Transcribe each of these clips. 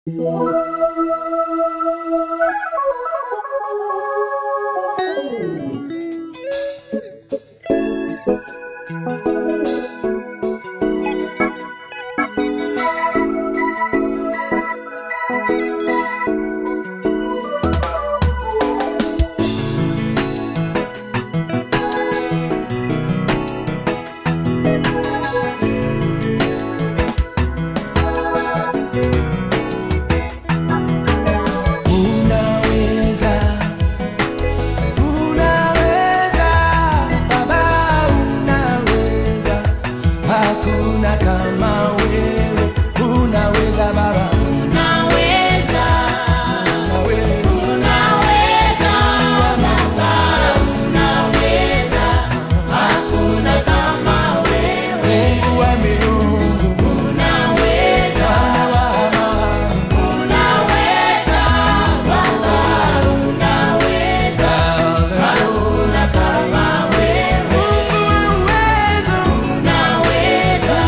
Unaweza, unaweza, Baba, unaweza, hakuna kama wewe. Unaweza Baba, Unaweza, unaweza, unaweza, Baba, unaweza, hakuna kama wewe. Mungu wa miungu, Unaweza, Bwana wa amani, unaweza, Baba, unaweza, hakuna kama wewe. Mungu wa uwezo, Unaweza,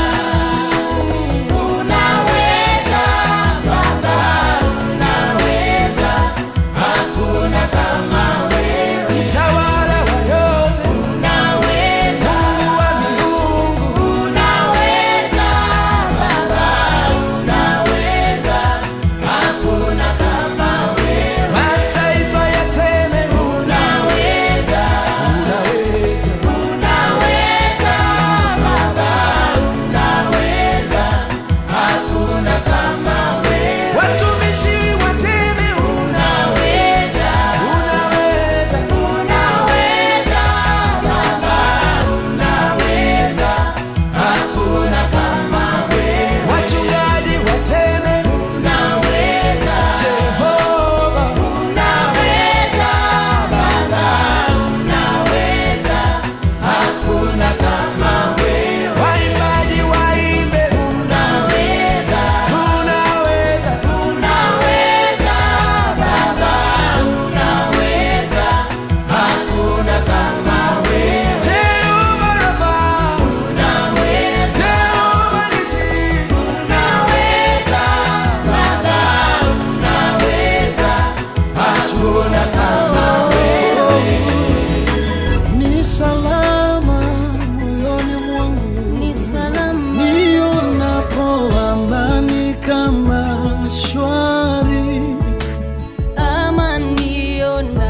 unaweza, Baba, unaweza, hakuna kama wewe. mtawala wa yote, Unaweza, Mungu wa miungu, unaweza, Baba, unaweza, hakuna kama wewe. mataifa yaseme Unaweza, unaweza. unaweza, Baba, unaweza, hakuna kama wewe. Watumishi waseme Unaweza, unaweza, unaweza, Baba, unaweza, hakuna kama wewe. wachungaji waseme Unaweza, Jehova, unaweza, Baba, unaweza, hakuna kama wewe. waimbaji waimbe Unaweza, unaweza, unaweza, Baba, unaweza, hakuna kama wewe. Jehova Rafa, Unaweza, Jehova Nisi, unaweza, Baba, unaweza, hakuna kama wewe. Ni salama moyoni mwangu Ni salama, nionapo amani kama shwari, ama nionapo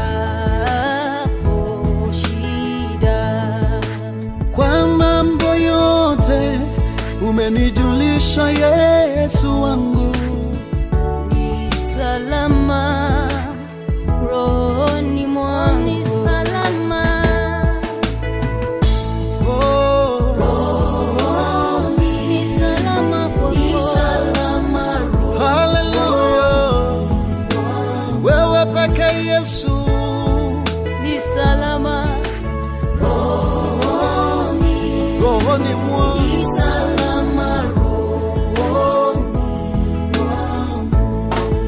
shida. kwa mambo yote umenijulisha Yesu wangu. Ni salama rohoni mwangu, ni salama Oh, ni salama kwako, ni salama haleluya, wewe peke Yesu ni salama rohoni, rohoni mwangu ni salama rohoni mwangu.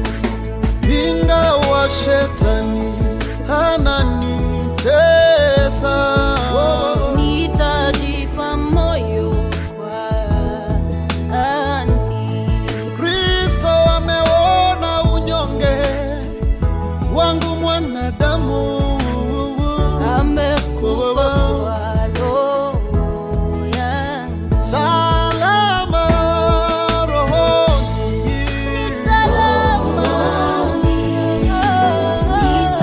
ingawa shetani ananitesa Nitajipa moyo kwani Kristo ameona unyonge wangu mwanadamu amekufa kwa roho yangu. salama rohoni Ni salama, ni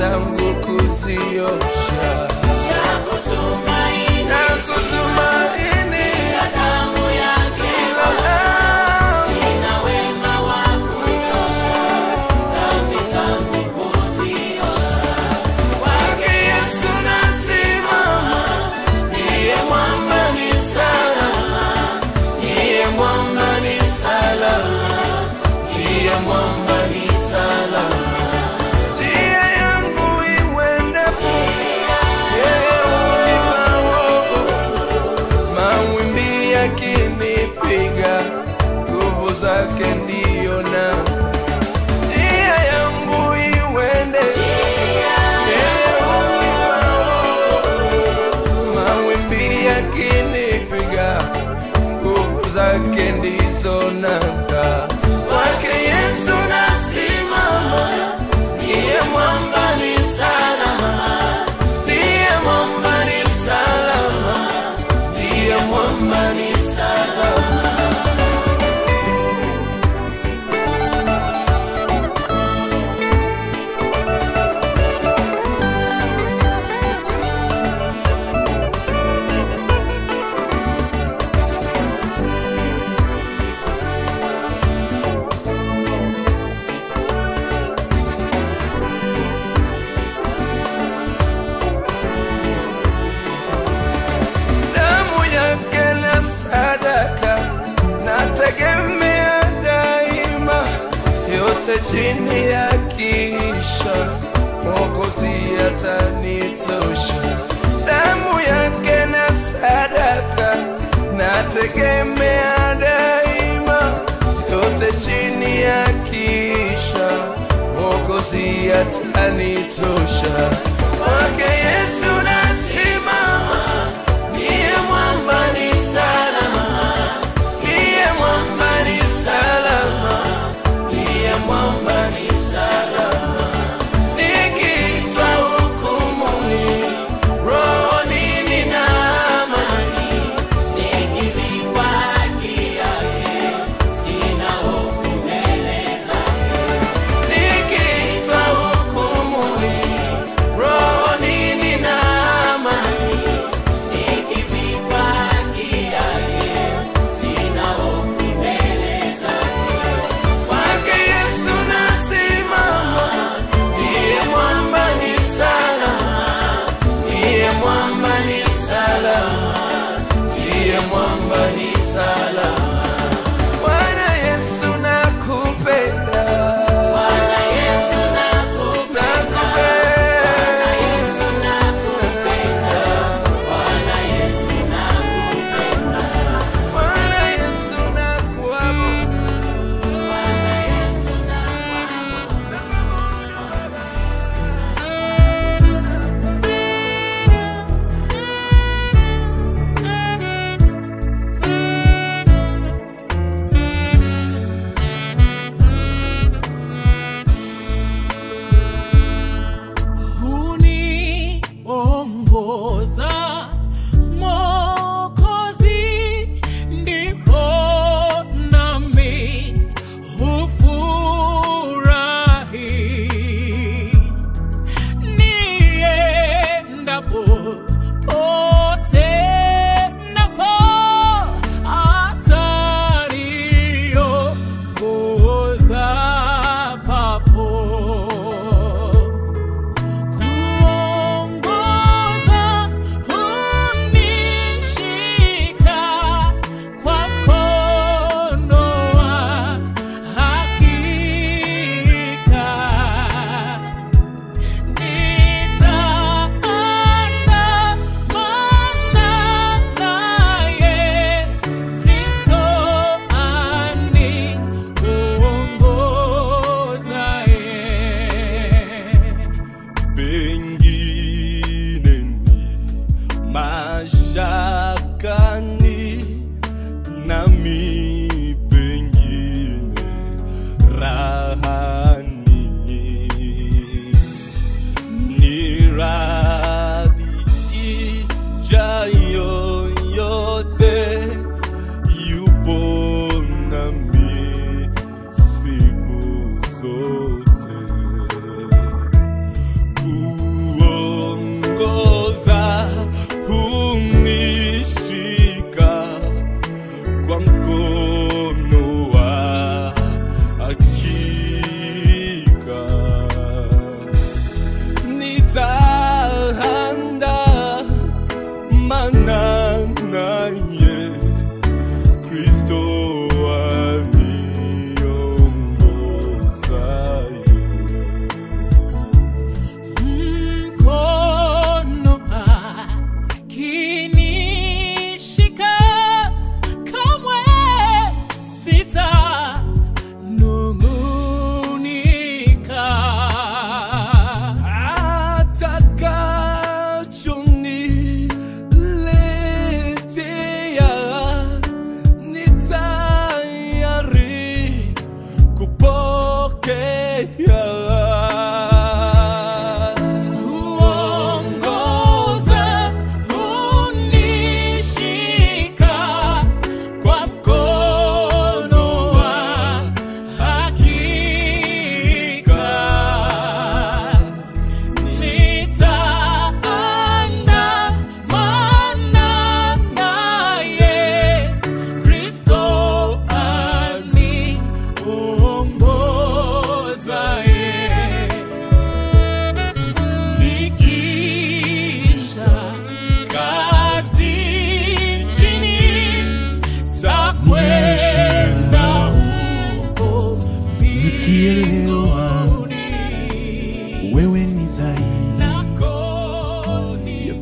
zangu kuziosha na kutumaini ila damu Kwake Yesu nasimama, ndiye mwamba ni salama, ndiye mwamba ni salama, ndiye mwamba ni salama. Njia yangu iwe ndefu, yeye hunipa wokovu. Mawimbi yakinipiga, nguvu zake ndiyo nanga. Njia yangu iwe ndefu, yeye hunipa wokovu. Mawimbi yakinipiga, nguvu zake ndizo nanga. Kwake Yesu nasimama, ndiye mwamba ni salama, ndiye mwamba ni salama, ndiye mwamba ni salama. damu yake na sadaka nategemea daima, yote chini ya kisha Mwokozi atanitosha. Damu yake na sadaka nategemea daima, yote chini ya kisha Mwokozi atanitosha. Kwake Yesu nasimama Niye mwamba ni salama, niye mwamba ni salama, niye mwamba ni salama. Nikiitwa hukumuni, rohoni nina amani, nikivikwa haki yake, sina hofu mbele zake. Nikiitwa hukumuni, rohoni nina amani, nikivikwa haki yake, sina hofu mbele zake. Kwake Yesu nasimama, ndiye mwamba ni salama, ndiye mwamba ni salama, ndiye mwamba ni salama. Bwana Yesu nakupenda, Bwana Yesu nakupenda, Bwana Yesu nakupenda, Bwana Yesu nakupenda, Bwana Yesu nakuabudu, Bwana Yesu huniongoza Mwokozi, ndipo nami hufurahi niendapo pote napo ataniongoza papo kuongoza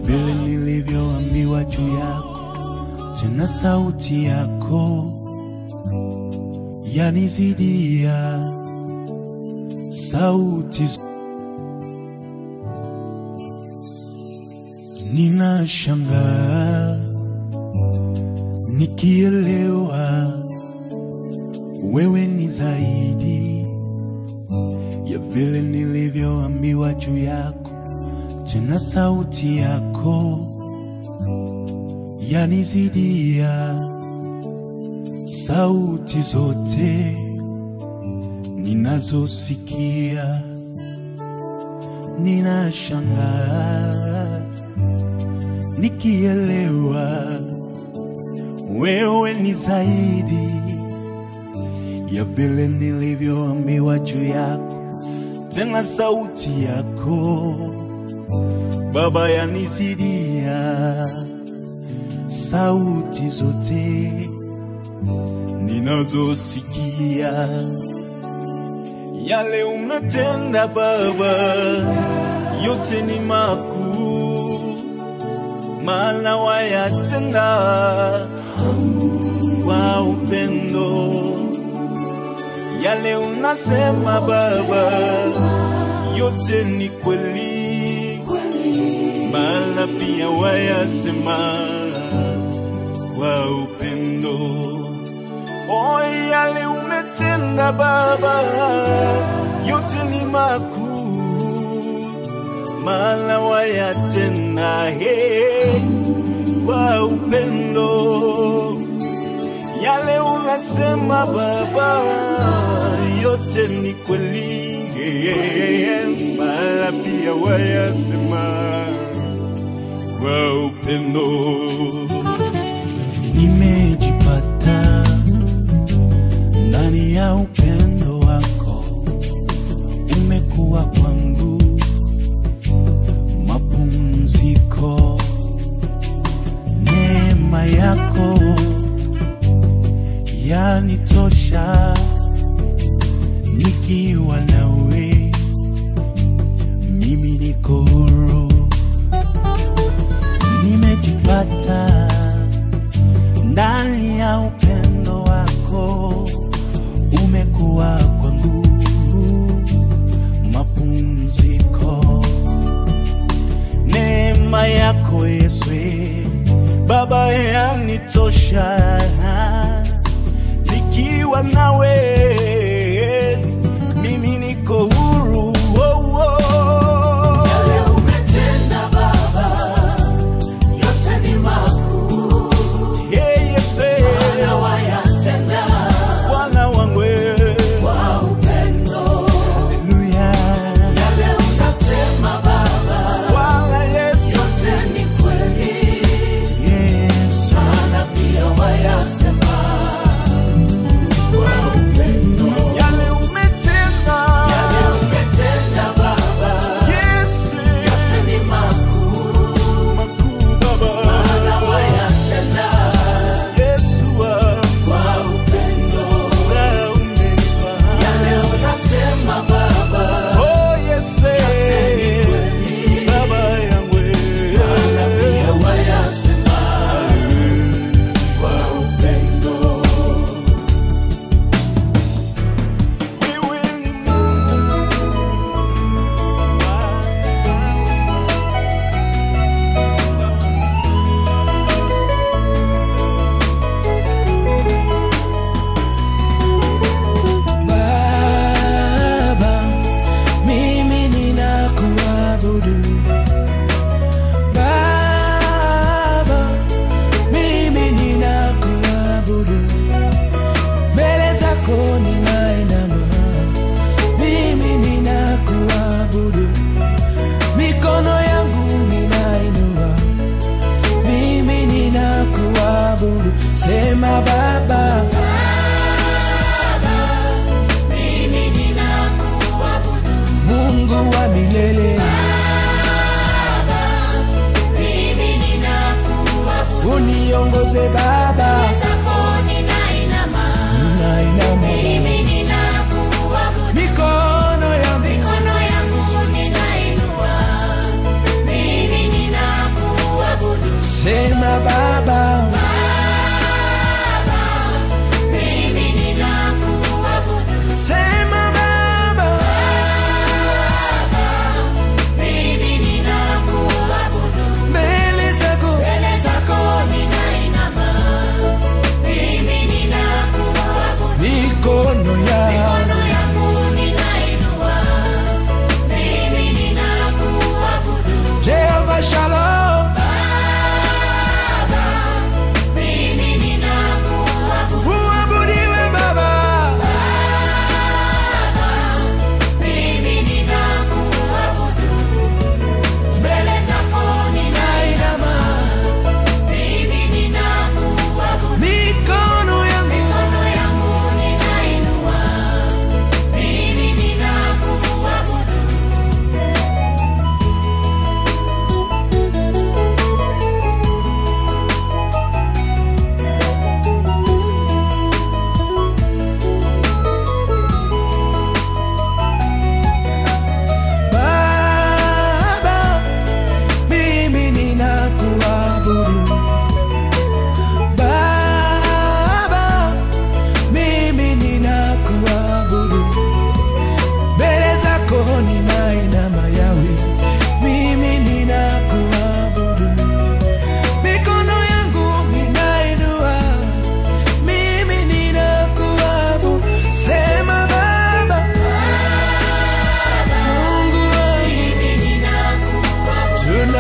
vile nilivyoambiwa juu yako, tena sauti yako yanizidia sauti z- ninashangaa nikielewa wewe ni zaidi ya vile nilivyoambiwa juu yako, tena sauti yako yanizidia sauti zote ninazosikia. Ninashangaa nikielewa wewe ni zaidi ya vile nilivyoambiwa juu yako, tena sauti yako Baba yanizidia sauti zote ninazosikia. Yale umetenda Baba, yote ni makuu, maana wayatenda kwa upendo. Yale unasema Baba, yote ni kweli, maana pia wayasema kwa upendo. O, yale umetenda Baba, yote ni makuu, maana wayatenda he kwa upendo. Yale unasema Baba, yote ni kweli, maana pia wayasema kwa upendo nimejipata ndani ya upendo wako, umekuwa kwangu mapumziko. Neema yako yanitosha, nikiwa nawe mimi niko huru, nimejipata ndani ya upendo wako umekuwa kwangu mapumziko. Neema yako Yesu Baba yanitosha, nikiwa nawe mimi niko huru. Oh, oh. Yeah, Yesu. Bwana wangu wewe. Haleluya. Bwana Yesu. Yesu. Yale umetenda. Yesu. Makuu Baba. Yesu wangu. Wewe umenipa. Oh, Yesu. Baba yangu wewe. Wewe ni Baba, mimi ninakuabudu. Baba, mimi ninakuabudu. Mbele zako ninainama, mimi ninakuabudu. Mikono yangu ninainua, mimi ninakuabudu. Sema Baba, Mungu wa milele, uniongoze Baba, ninainama mikono yangu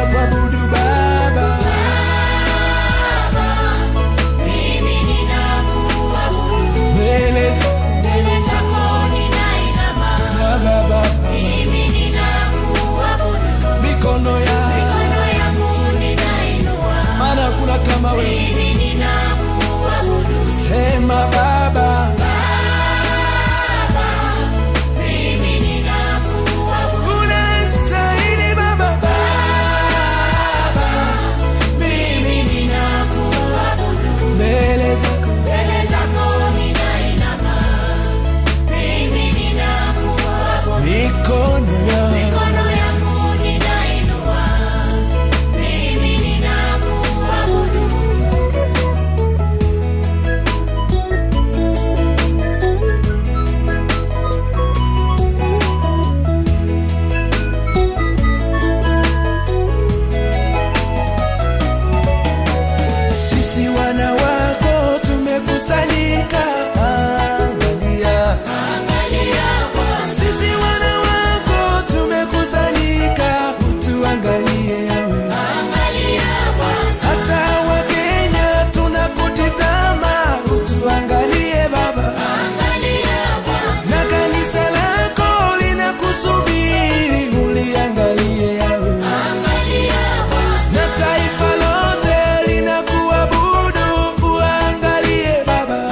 ninakuabudu Baba, mbele zako Baba, Baba, mikono yangu, maana hakuna kama wewe. Sema Baba, unastahili Baba, Baba, mimi mbele zako mikono yangu sisi wana wako tumekusanyika, angalia. Sisi wana wako tumekusanyika, utuangalie yawe. Hata Wakenya tunakutizama, utuangalie Baba, na kanisa lako linakusubiri, uliangalie yawe na taifa lote linakuabudu, uangalie Baba.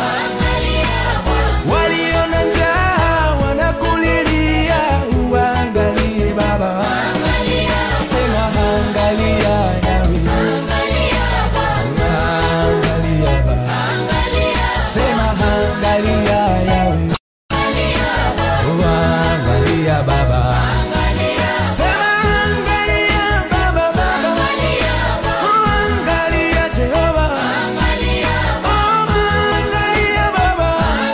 Walio na njaa wanakulilia, uangalie Baba. Sema angalia Yawe, angalia Baba. Sema angalia Yawe, uangalia Baba. Sema angalia Baba, Baba. Uangalia Jehova. Oh, angalia Baba.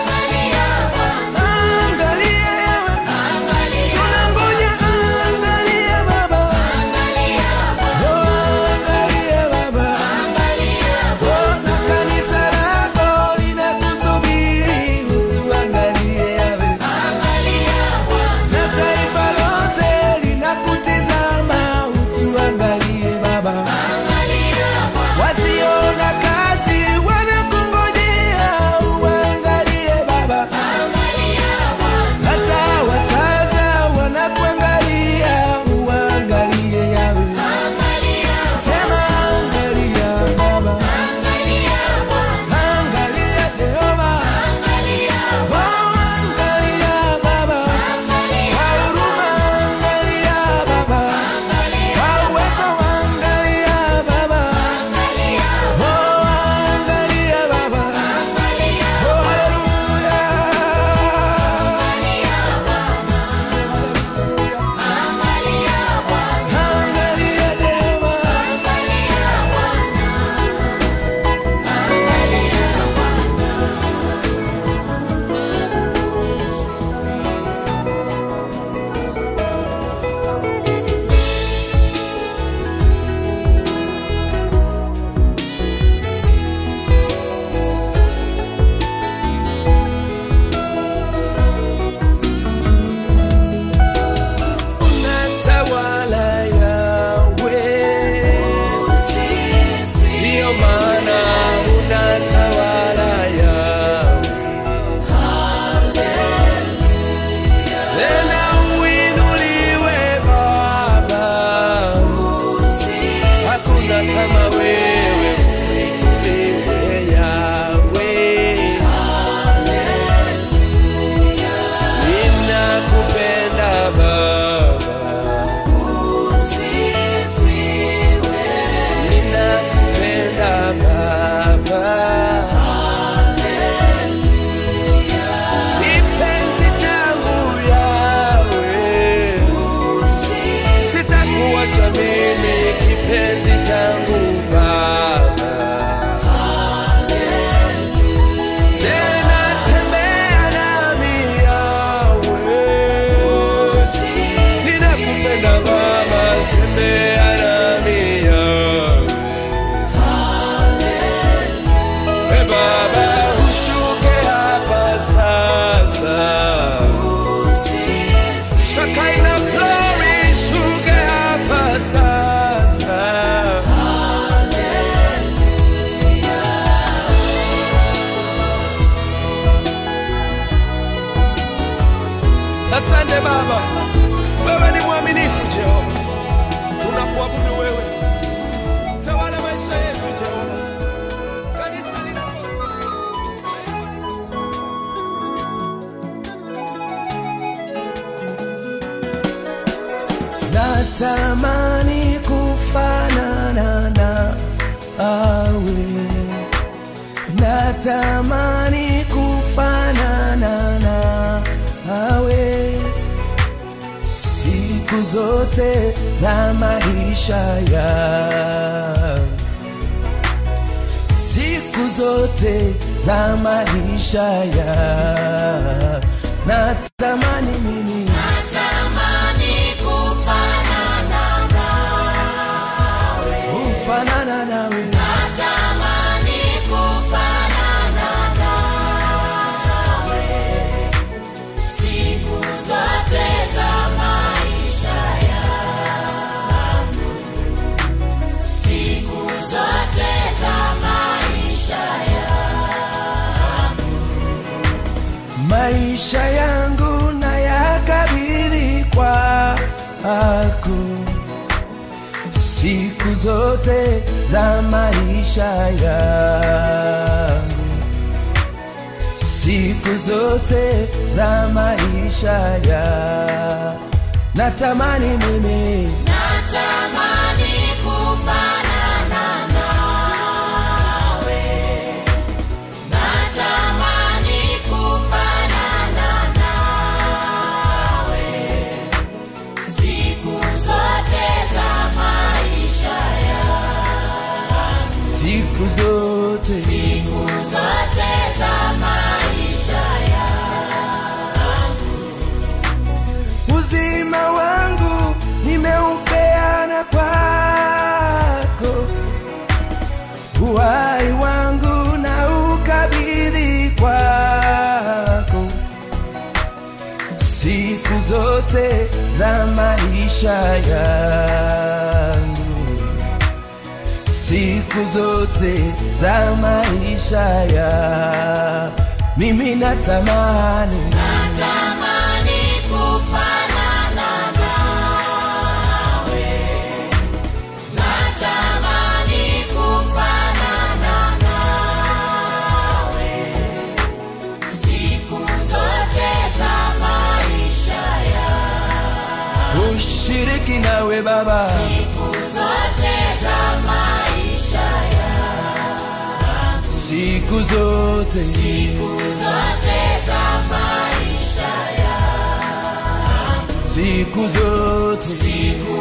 Angalia Yawe. Tunangoja angalia Baba. Oh, angalia Baba. Oh, na kanisa lako linakusubiri, utuangalie Yawe. Na taifa lote linakutizama, utuangalie Baba. Wasiona kazi wanakungojea, uangalie Baba. Hata wataza wanakuangalia, uangalie Yawe. Sema angalia Baba, angalia Jehova. Oh, angalia Baba, kwa huruma angalia Baba, kwa uwezo angalia Baba. Oh, angalia Baba. Oh, haleluya. Angalia Jehova. Unatawala Yawe, ndiyo maana unatawala Yawe. Tena uinuliwe Baba, hakuna kama wewe, uinuliwe Yawe. Ninakupenda Baba, ninakupenda Baba, kipenzi changu Yawe, sitakuacha mimi, kipenzi changu natamani kufanana na awe natamani kufanana na awe siku zote za maisha ya siku zote za maisha ya natamani mimi kufanana nawe maisha yangu na yakabidhi kwako siku zote za maisha yangu siku zote za maisha ya natamani mimi siku zote uzima wangu nimeupeana kwako uhai wangu na ukabidhi kwako siku zote za maisha yangu siku zote za maisha ya mimi natamani ushiriki nawe baba siku zote siku zote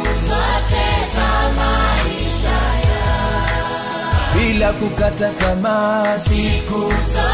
bila kukata tamaa siku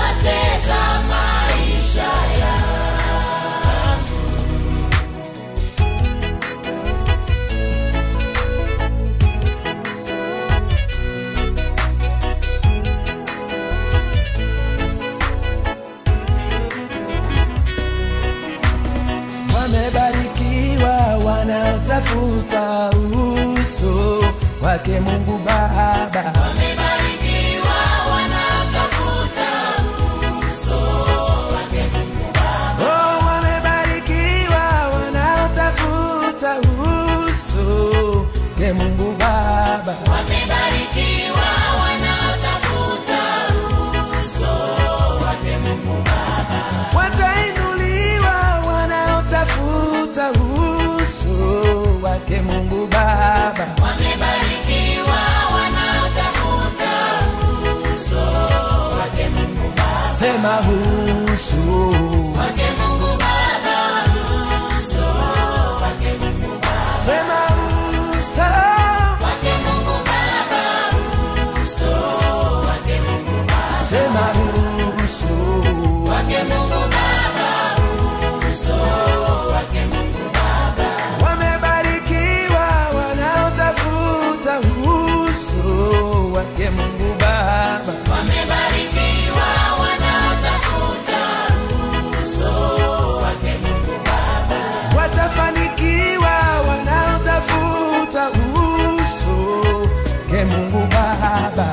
wamebarikiwa wanaotafuta uso wake Mungu Baba. Oh, wamebarikiwa wanaotafuta uso wake Mungu Baba. Watainuliwa wanaotafuta uso wake Mungu Baba. Sema uso sema uso sema uso wamebarikiwa wanaotafuta uso wake Mungu Baba. Watafanikiwa wanaotafuta uso wake Mungu Baba.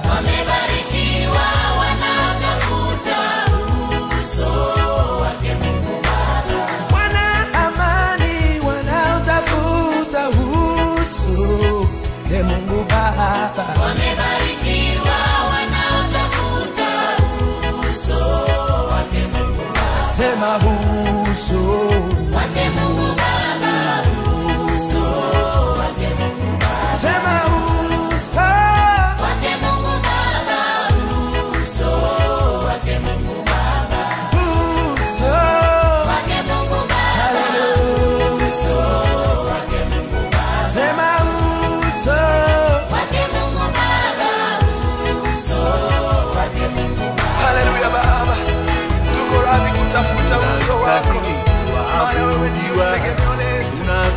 Wana amani wanaotafuta uso wake Mungu Baba. Sema uso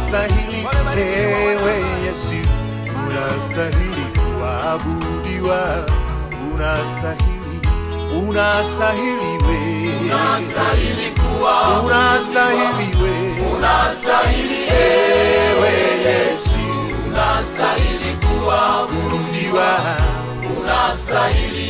unastahili ewe Yesu, unastahili kuabudiwa, unastahili, unastahili we, unastahili kuwa, unastahili we, unastahili ewe Yesu, unastahili kuabudiwa, unastahili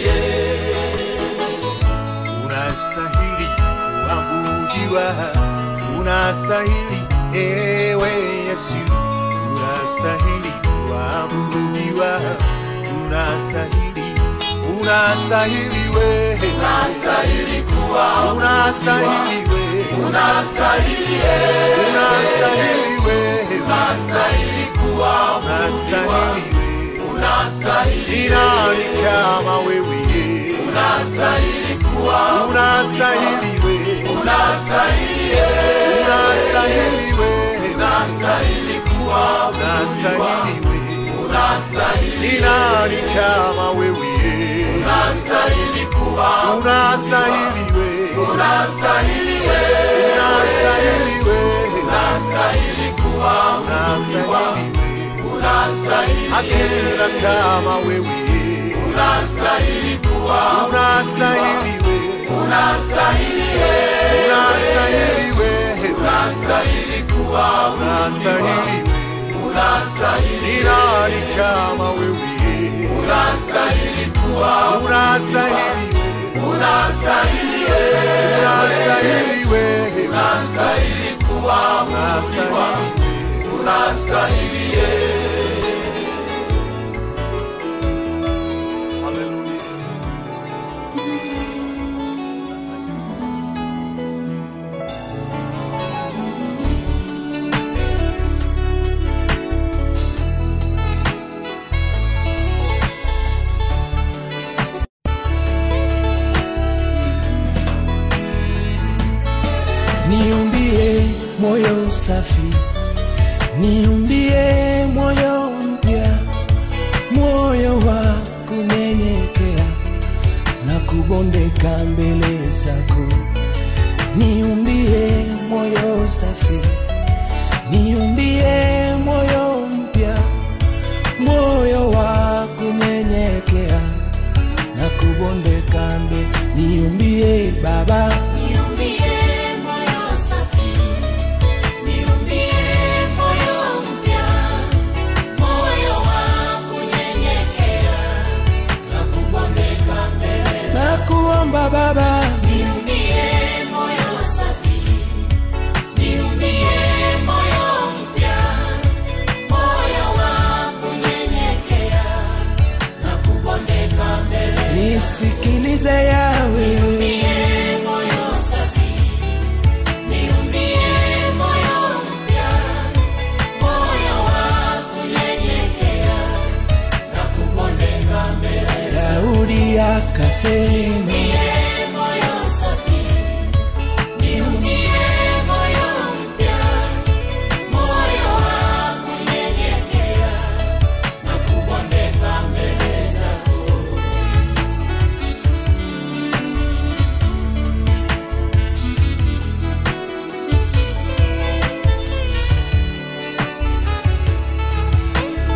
unastahili kuabudiwa, unastahili ewe Yesu, unastahili kuabudiwa, unastahili, unastahili we, unastahili kuwa, unastahili we, unastahili unastahili we, unastahili kuwa, unastahili we, unastahili ni nani kama wewe unastahili kuwa unastahili we unastahili unastahili we unastahili kuwa unastahili we unastahili ni nani kama wewe unastahili kuwa unastahili we unastahili we unastahili we unastahili kuwa unastahili we unastahili hakuna kama wewe unastahili kuwa unastahili we unastahili unastahili we unastahili kuwa unastahili we unastahili ni nani kama wewe unastahili kuwa unastahili unastahili unastahili we unastahili kuwa unastahili unastahili Hallelujah. niumbie moyo safi, niumbie moyo mpya, moyo wa kunyenyekea na kubondeka mbele zako. Niumbie moyo safi, niumbie moyo mpya, moyo wa kunyenyekea na kubondeka mbele. Niumbie Baba, Niumbie moyo safi, niumbie moyo mpya, moyo wa kunyenyekea na kubondeka mbele. na kuomba Baba, Niumbie moyo safi, niumbie moyo mpya, moyo wa kunyenyekea na kubondeka mbele. nisikilize yawe Niumbie moyo safi, niumbie moyo mpya, moyo wa kunyenyekea na kubondeka mbele. Daudi akasema, Niumbie moyo safi, niumbie moyo mpya, moyo wa kunyenyekea na kubondeka mbele zako.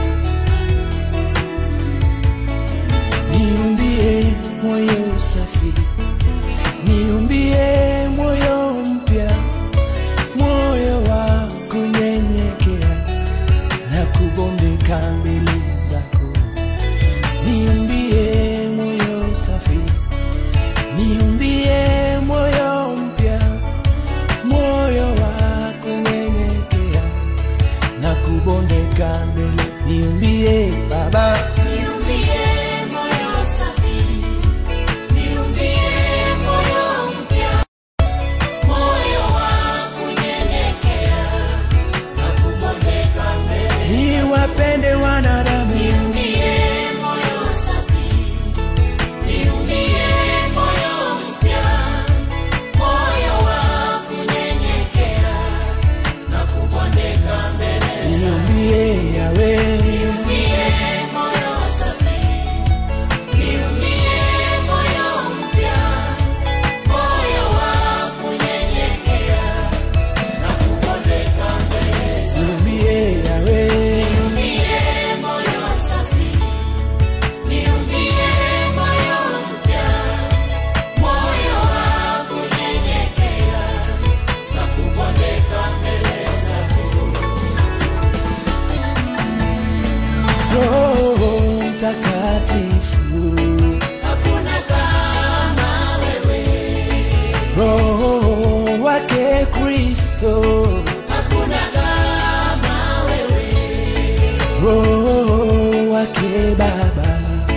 niumbie moyo safi, Mtakatifu. Roho wake Kristo. Roho wake Baba.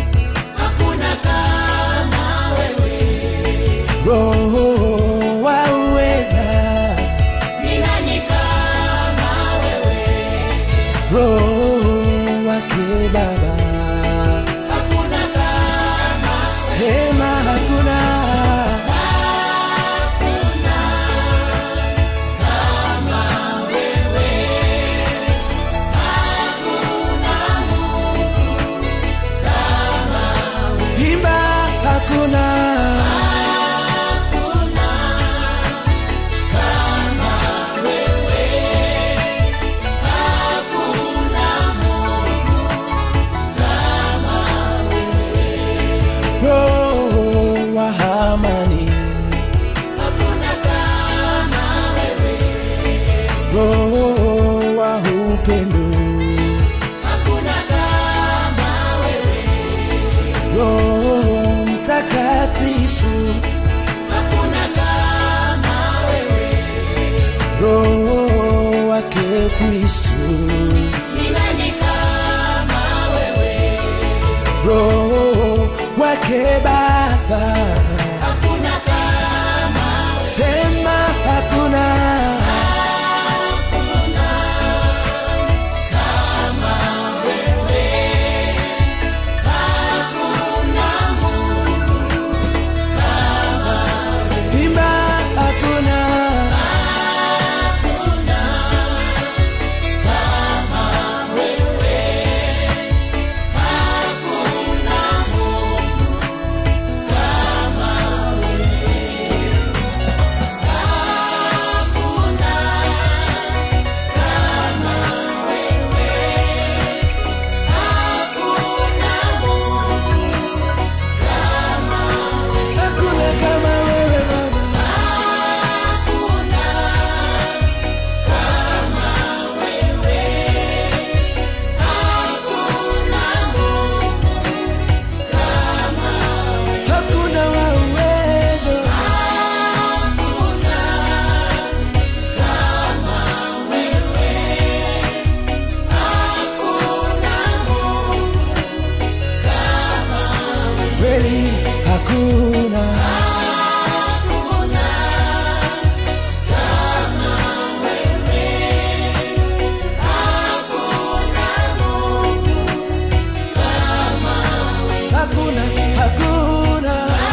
Roho wa uweza. Roho wake Baba. Sema hakuna. Imba hakuna. Roho wa amani. Roho wa upendo. Roho Mtakatifu. Roho wake Kristo. Roho wake Baba. Sema hakuna. Imba hakuna. Hakuna kama wewe Baba. Hakuna wa uwezo. Kweli hakuna. Hakuna, hakuna.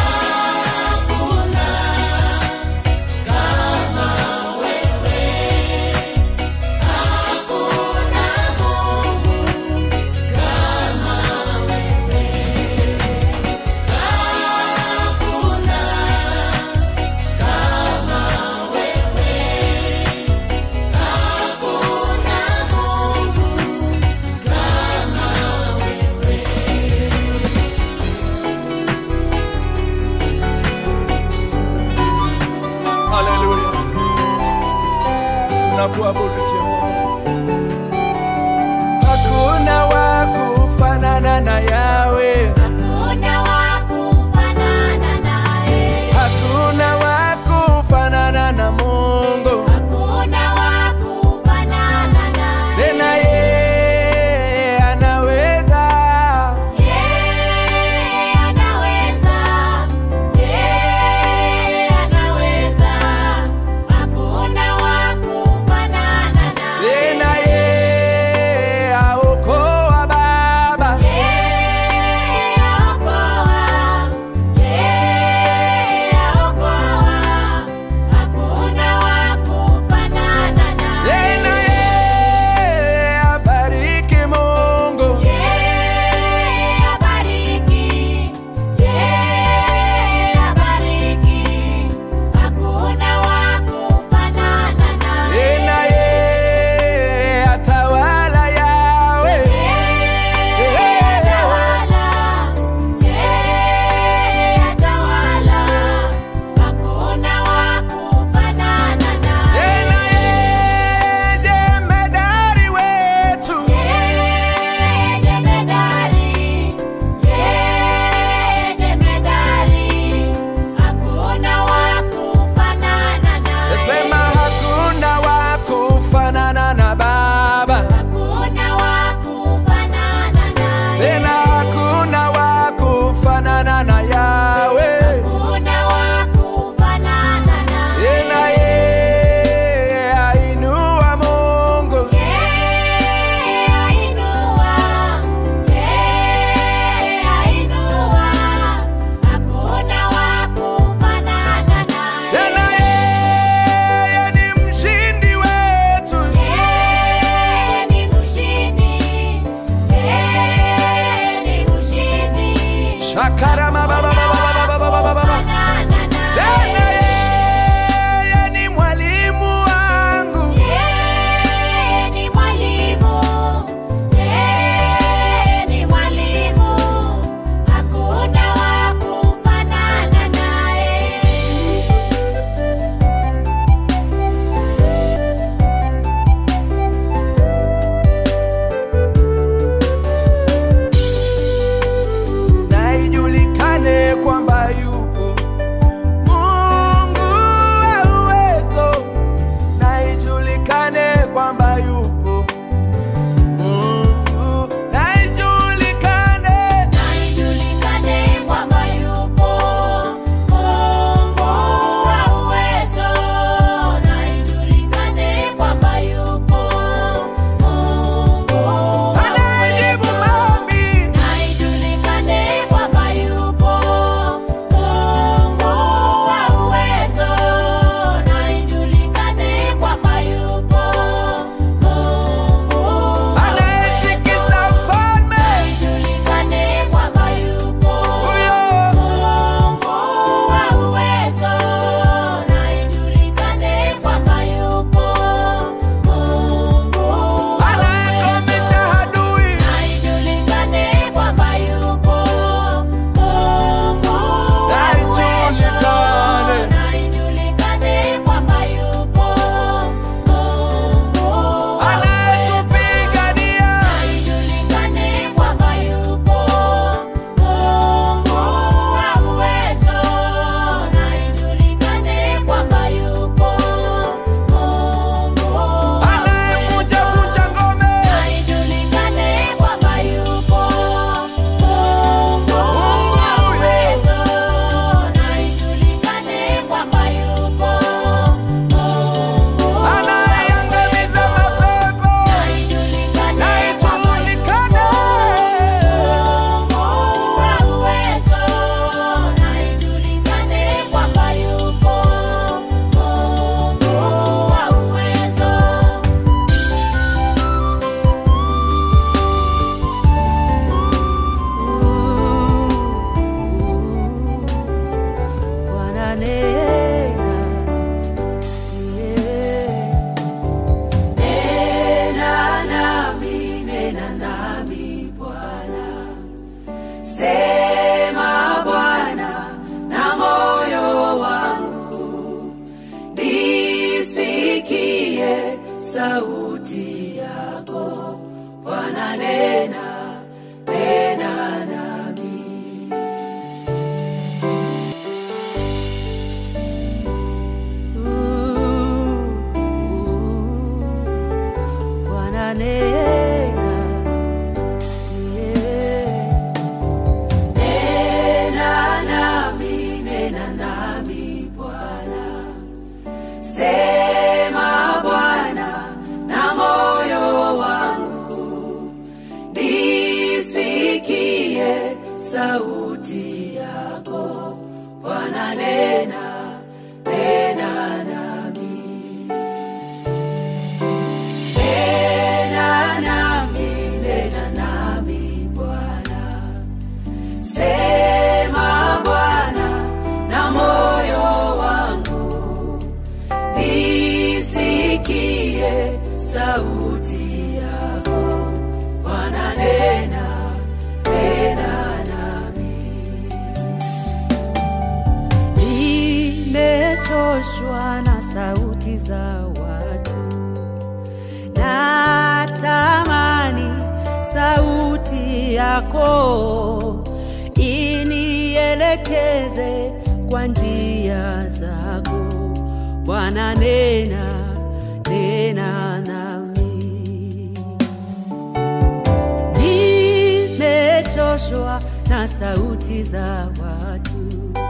Haleluya, tunakuabudu Jehova. Hakuna wa kufanana na Yawe. Hakuna wa kufanana naye. Hakuna wa kufanana na Mungu. Hakuna wa kufanana naye. Tena yeye anaweza. Yeye anaweza. Yeye anaweza. Hakuna wa kufanana shakarama baba baba baba baba baba baba tena yeye ni mwalimu wangu Yeye ni mwalimu, yeye ni mwalimu, hakuna wa kufanana naye. na ijulikane kwamba yupo Mungu wa uwezo, na ijulikane kwamba yupo Mungu, na ijulikane Na ijulikane kwamba yupo Mungu wa uwezo, na ijulikane kwamba yupo Mungu wa anayejibu uwezo. maombi Na ijulikane kwamba yupo Mungu wa uwezo, na ijulikane kwamba yupo Mungu wa anayetikisa uwezo. ufalme Ijulikane kwamba yupo huyo Mungu wa uwezo, na ijulikane kwamba yupo Mungu wa anayekomesha uwezo. adui Na ijulikane kwamba yupo Mungu wa Na ijulikane. uwezo. Na ijulikane kwamba yupo Mungu wa anayetupigania ijulikane kwamba yupo Mungu wa uwezo, na ijulikane kwamba yupo Mungu wa anayevunja uwezo. vunja ngome Na ijulikane kwamba yupo Mungu wa uwezo, na ijulikane kwamba yupo Mungu wa anayeangamiza uwezo. mapepo Na ijulikane na kwamba ijulikane Mungu wa uwezo, na ijulikane kwamba yupo Mungu wa uwezo. Bwana nena, yeah. Nena nami, nena nami Bwana. Sema Bwana na moyo wangu, nisikie sauti yako. Bwana nena, nena nami. Bwana nena, yeah. Nena nami, nena nami Bwana. Sema Bwana na moyo wangu, nisikie sauti yako. Bwana nena, nena nami. Nena nami, nena nami Bwana. Sema Bwana na moyo wangu, nisikie sauti yako. Bwana nena, nena nami. Nimechoshwa na sauti za watu natamani sauti yako inielekeze kwa njia zako Bwana nena nena nami nimechoshwa na sauti za watu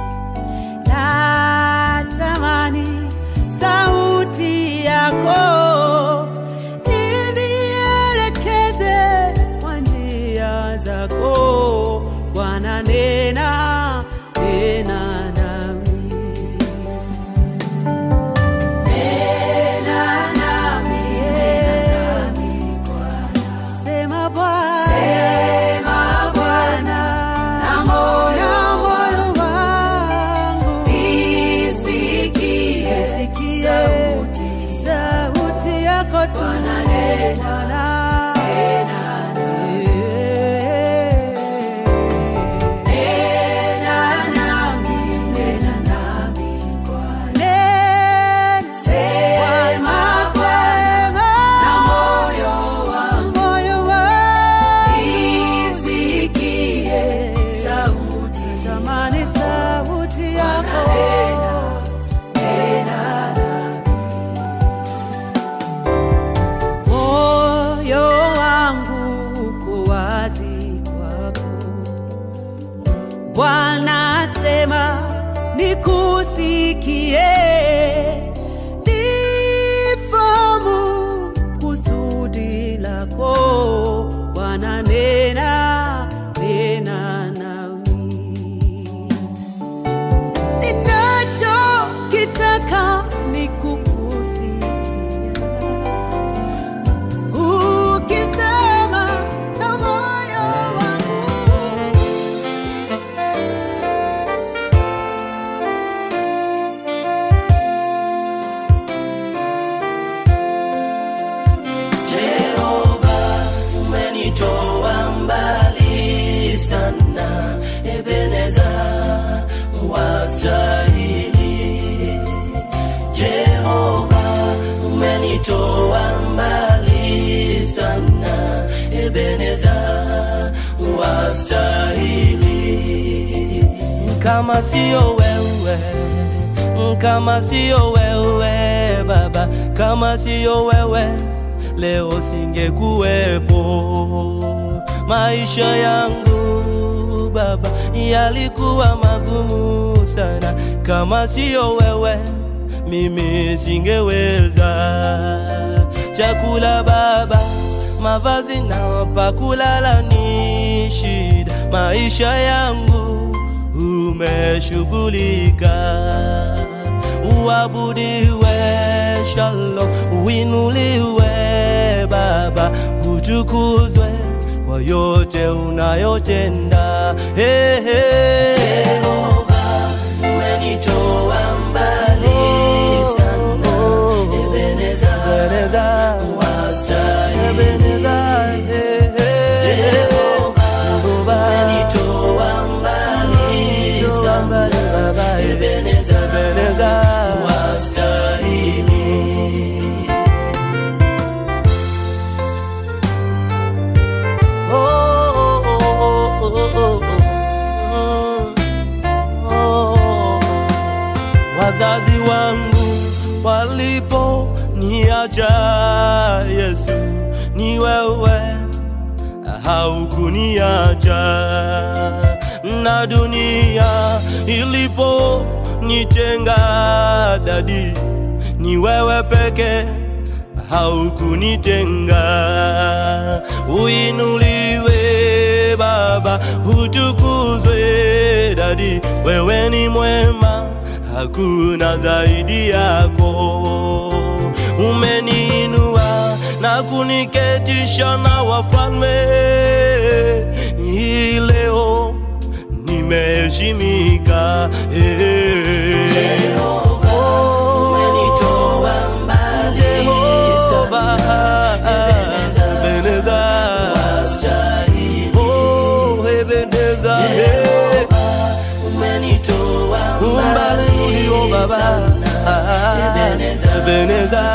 natamani sauti yako inielekeze kwa njia zako Bwana nena nena nami nena nami nena nami Bwana sema Bwana sema Bwana na moyo Bwana asema nikusikie, nifahamu kusudi lako. Bwana nena, nena nami ninachokitaka ni kukusikia ukisema na moyo wangu Jehova, umenitoa mbali sana, Ebeneza wastahili. Jehova, umenitoa mbali sana, Ebeneza wastahili. Kama sio wewe kama sio wewe Baba, kama sio wewe leo singekuwepo. Maisha yangu Baba yalikuwa magumu sana, kama sio wewe mimi singeweza. Chakula Baba, mavazi na pa kulala ni shida, maisha yangu umeshughulika. Uabudiwe Shalom, uinuliwe Baba, utukuzwe kwa yote unayotenda. Hey, hey. Jehova, umenitoa mbali sana. Ebeneza, wastahili. Jehova, umenitoa mbali sana. Ebeneza, wastahili. Oh, oh, oh, oh, oh, oh. Oh. Wazazi wangu walipo niacha Yesu, ni wewe haukuniacha, na dunia ilipo nitenga dadi, ni wewe peke haukunitenga. Uinuliwe Baba, utukuzwe dadi, wewe ni mwema, hakuna zaidi yako. Umeniinua na kuniketisha na wafalme, hii leo nimeheshimika. Hey. Umenitoa mbali Jehova, Ebeneza, Oh, Ebeneza, hey. umbali ulio Baba, Ah, Ebeneza,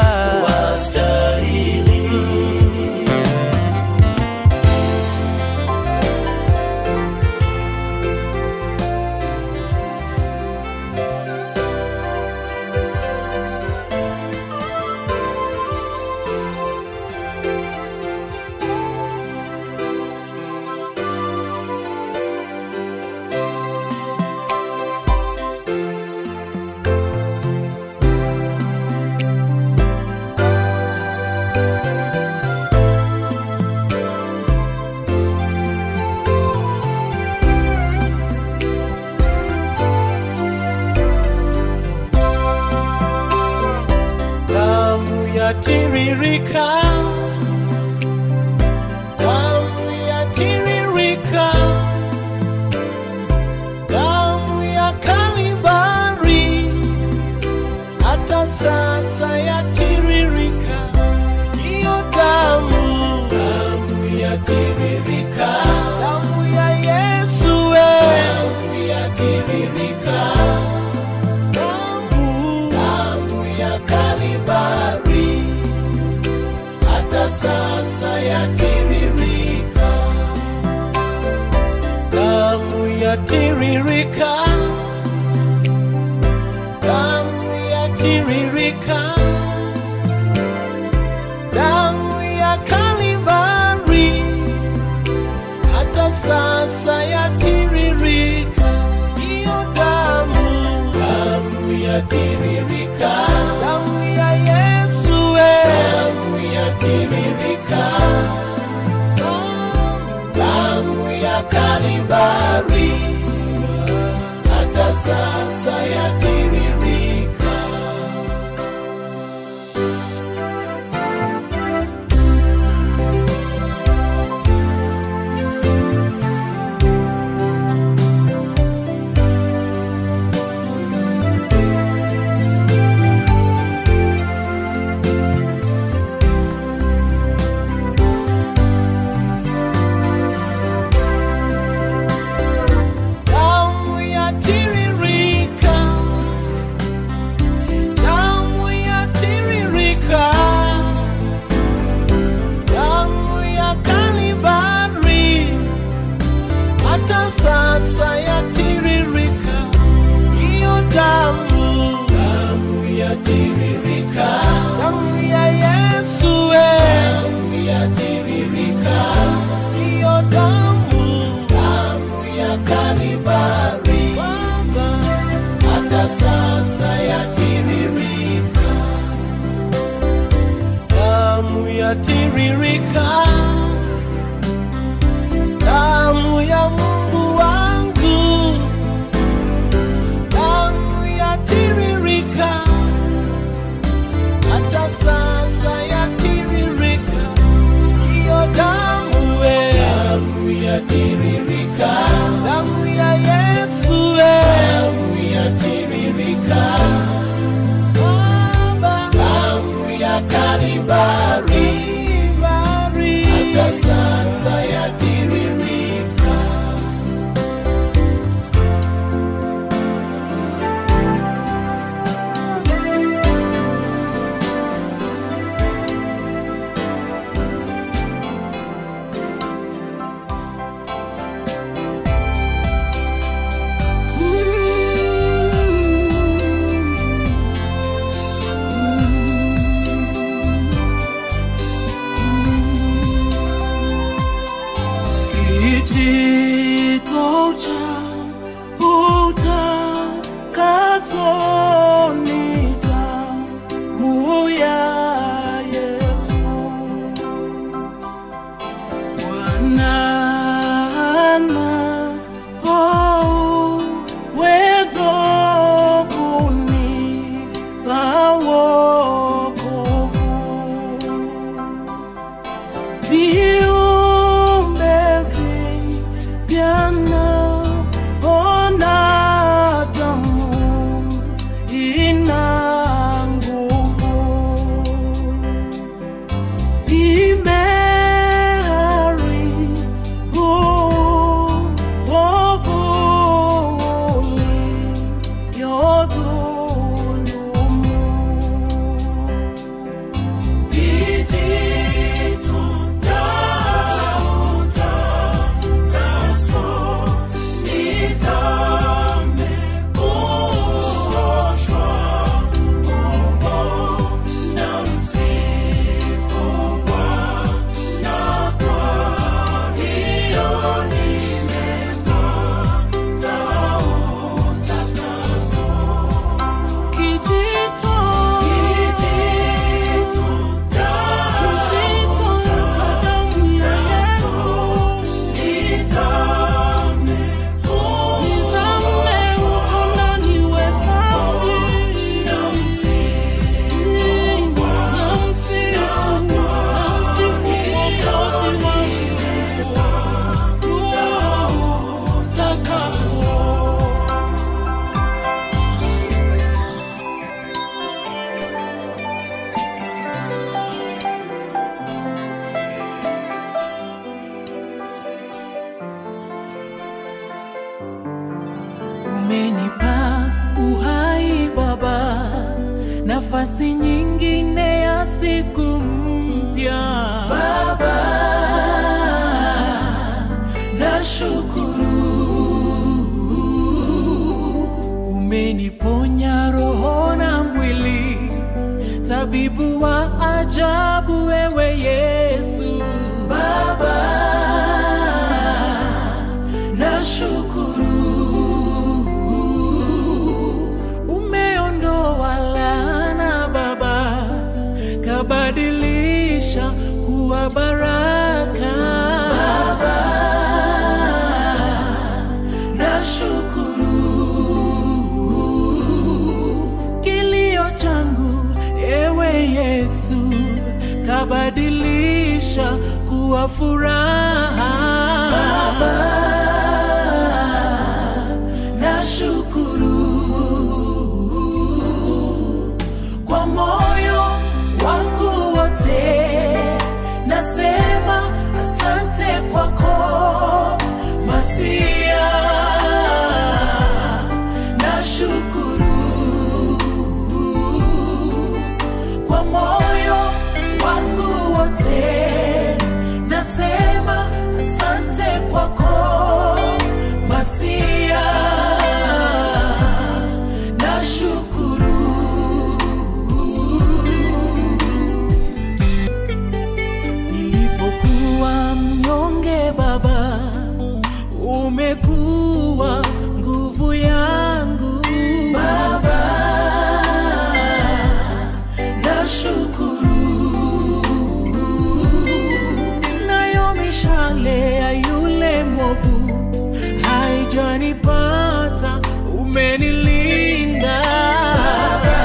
damu yatiririka, damu yatiririka, damu ya Kalvari, hata sasa yatiririka, hiyo damu, damu yatiririka, damu ya Yesu, damu yatiririka damu damu ya Kalvari, hata sasa yatiririka, damu yatiririka, damu yatiririka, damu ya Kalvari, hata sasa yatiririka yatiririka, damu ya Yesu, damu yatiririka, damu ya Kalvari, hata sasa yatiririka. damu yatiririka, damu yatiririka, damu ya Kalvari, hata sasa yatiririka, hiyo damu, damu yatiririka, damu ya Yesu, damu yatiririka, hiyo damu, damu ya Kalvari, hata sasa yatiririka, damu yatiririka, damu ya Mungu wangu, damu yatiririka, hata sasa yatiririka, hiyo damu we, damu yatiririka, damu ya Yesu we, damu yatiririka, Baba, damu ya Kalvari, hata sasa yatiririka. Kijito cha utakaso ni damu ya Yesu. Bwana ana uwezo kunipa wokovu viumbe vipya naona damu ina nguvu imeharibu uovu uliodhulumu Kijito, kijito cha damu ya Yesu, nizame huko ndani we safi, namsifu, namsifu Mwokozi wangu, oh, takaso umenipa uhai Baba, nafasi nyingine ya siku mpya Baba, nashukuru umeniponya roho na mwili, tabibu wa ajabu wewe Yesu Baba, nashukuru umeondoa kabadilisha kuwa baraka. Baba, nashukuru kilio changu, ewe Yesu, kabadilisha kuwa furaha. Baba, nashukuru kwa moyo wangu wote, nasema asante kwako Masia, nashukuru kwa moyo wangu wote, nasema asante kwako Masia, nashukuru nilipokuwa mnyonge Baba, umekuwa nguvu yangu Baba, nashukuru nayo mishale ya yule mwovu haijanipata, umenilinda Baba,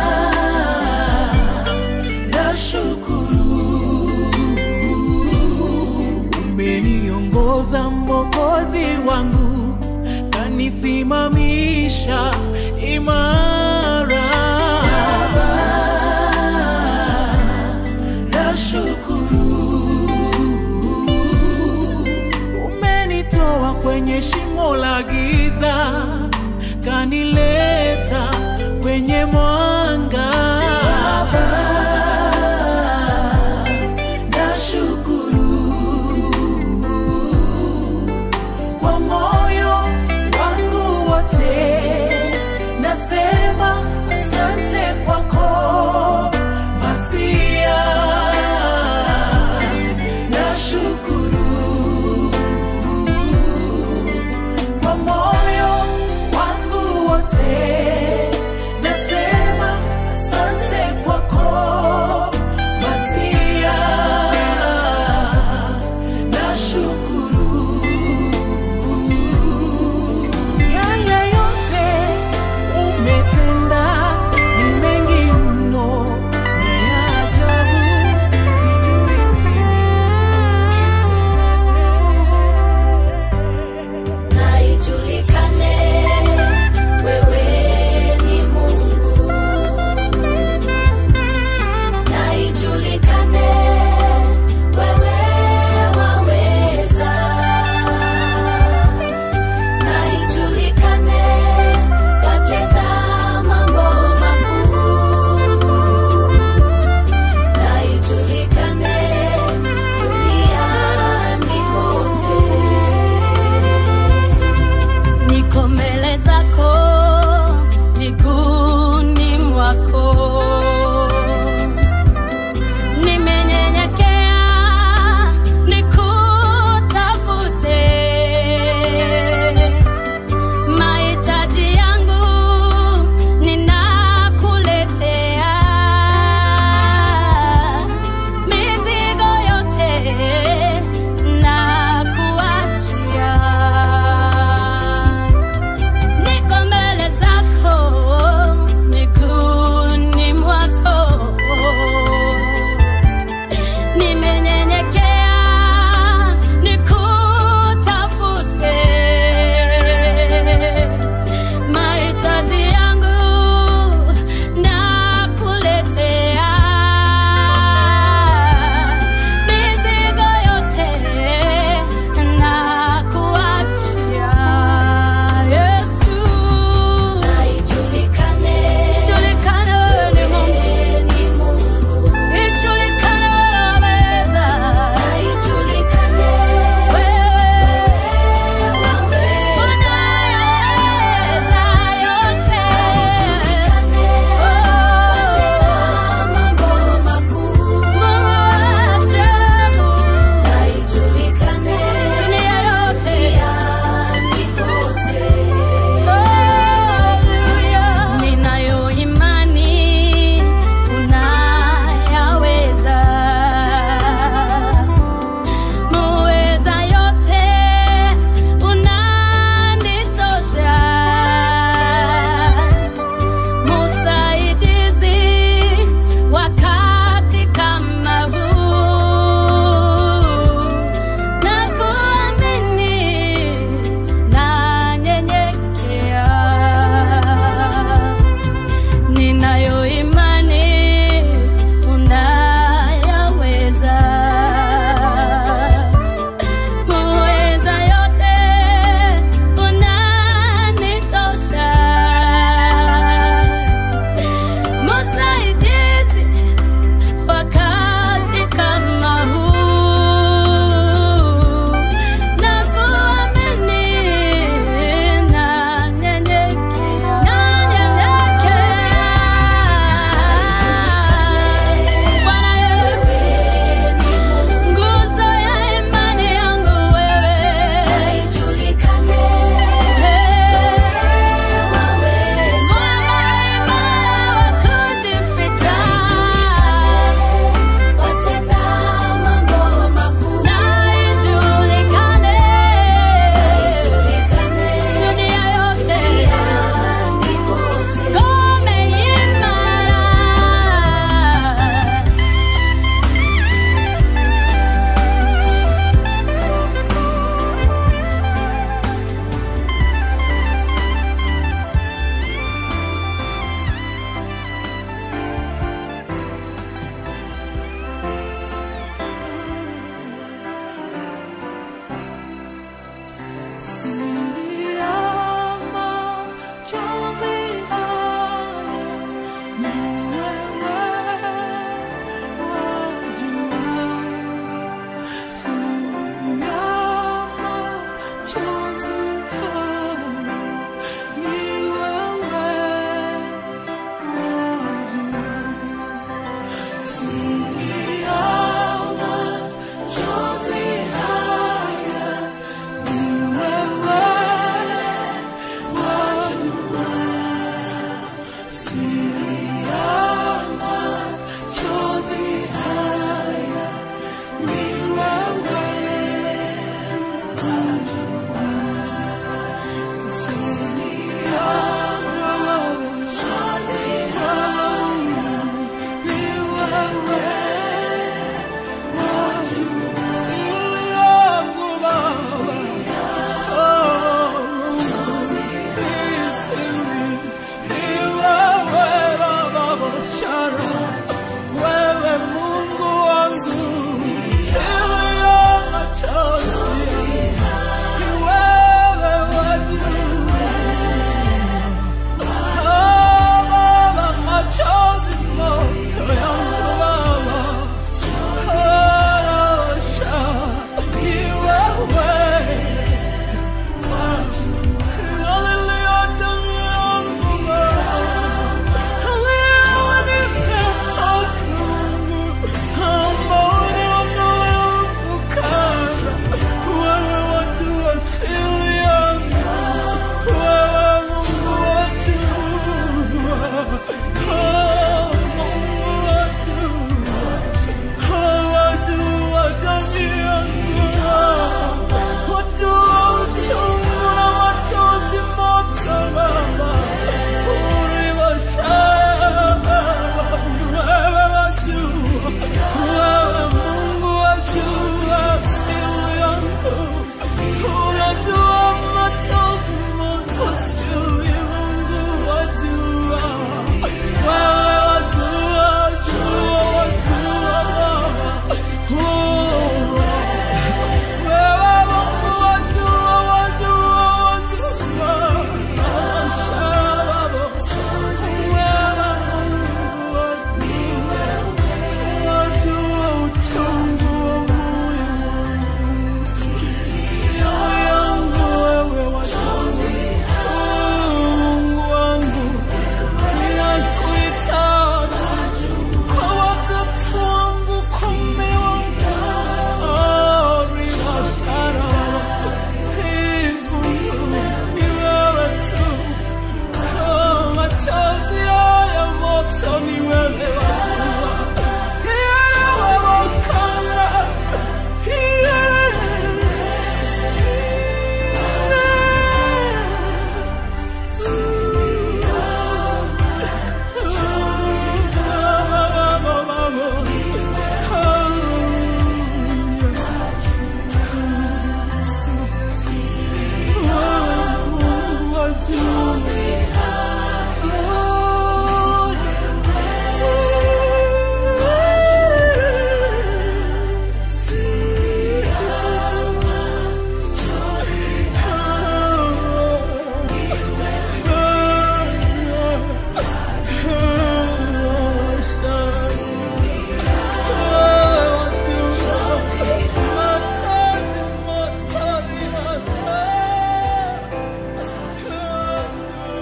nashukuru umeniongoza Mwokozi wangu, kanisimamisha imara. Baba, nashukuru umenitoa kwenye shimo la giza, kanileta kwenye mwanga. Baba, nashukuru kwa moyo wangu wote, nasema asante kwako Masia, nashukuru kwa moyo wangu wote, nasema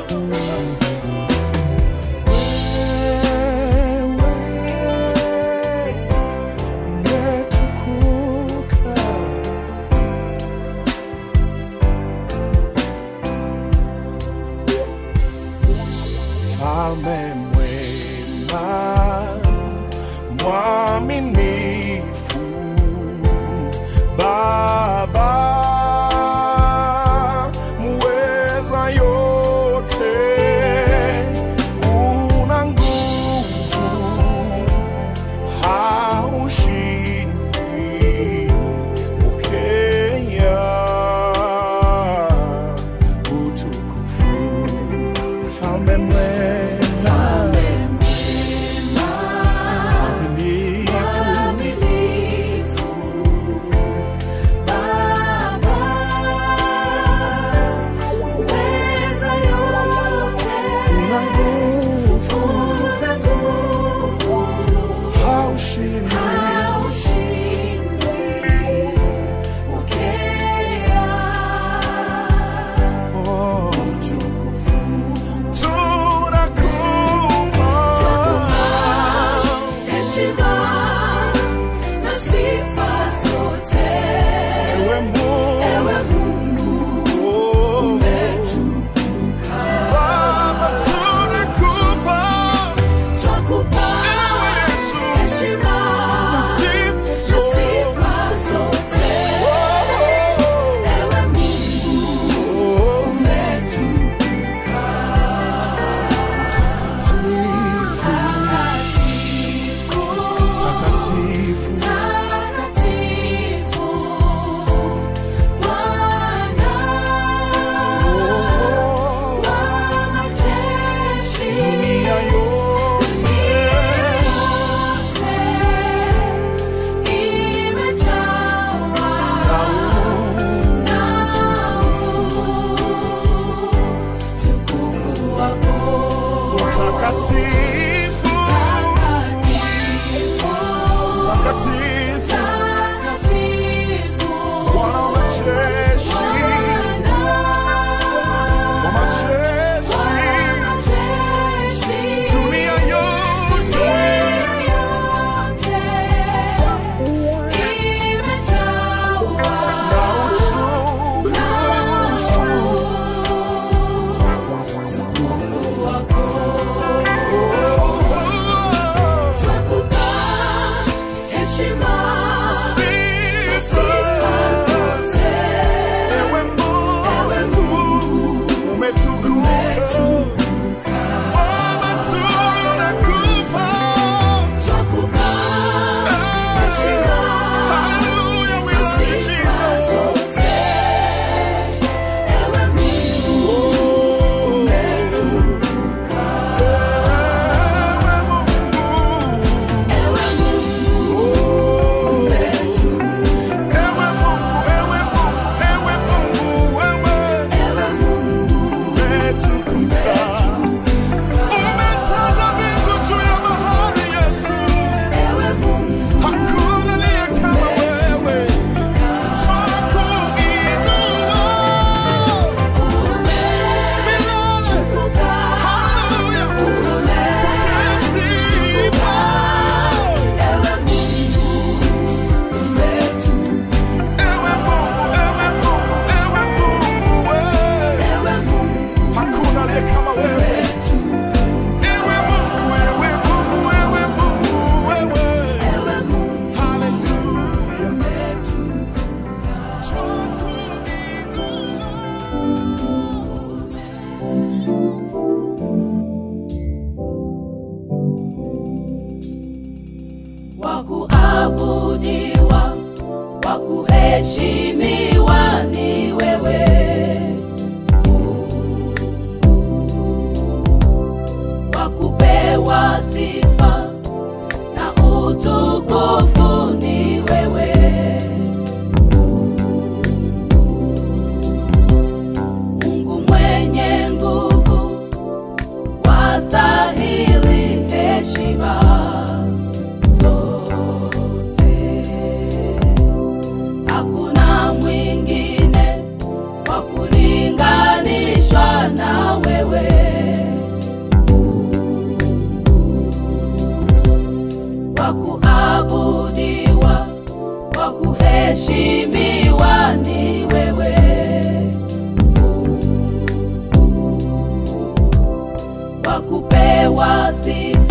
Mfalme mwema, mwaminifu, Baba muweza yote, una nguvu, haushindi, pokea utukufu. Mfalme mwema, mwaminifu, una nguvu, haushindi, oh, tunakuinua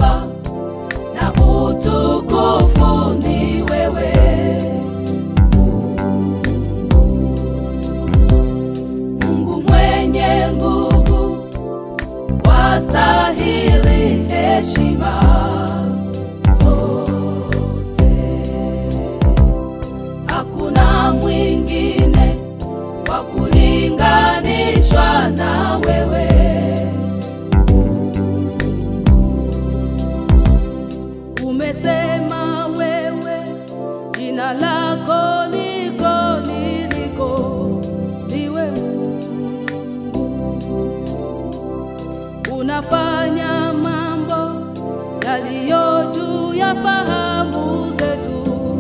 sifa na utukufu ni wewe Mungu mwenye nguvu wastahili heshima zote hakuna mwingine wa kulinganishwa na wewe umesema wewe jina lako niko niliko ndiwe unafanya mambo yaliyo juu ya fahamu zetu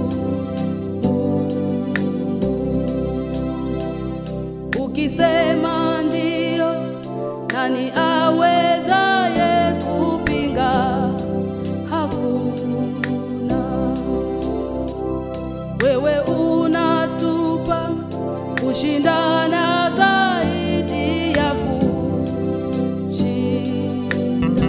ukisema ndio nani awezaye kupinga hakuna wewe unatupa kushindana zaidi ya kushinda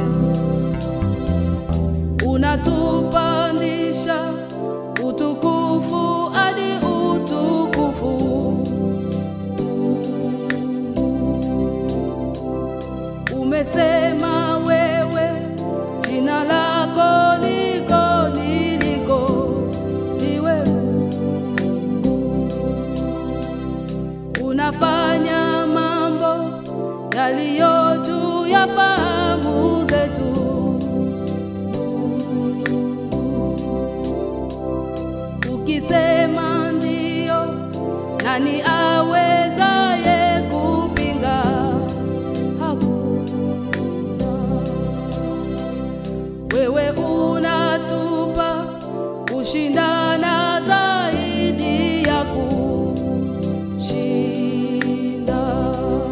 unatupandisha utukufu hadi utukufu umesema wewe jina lako niko niliko ndiwe unafanya mambo yaliyo juu ya fahamu zetu ukisema ndio nani awezaye kupinga hakuna wewe unatupa kushindana zaidi ya kushinda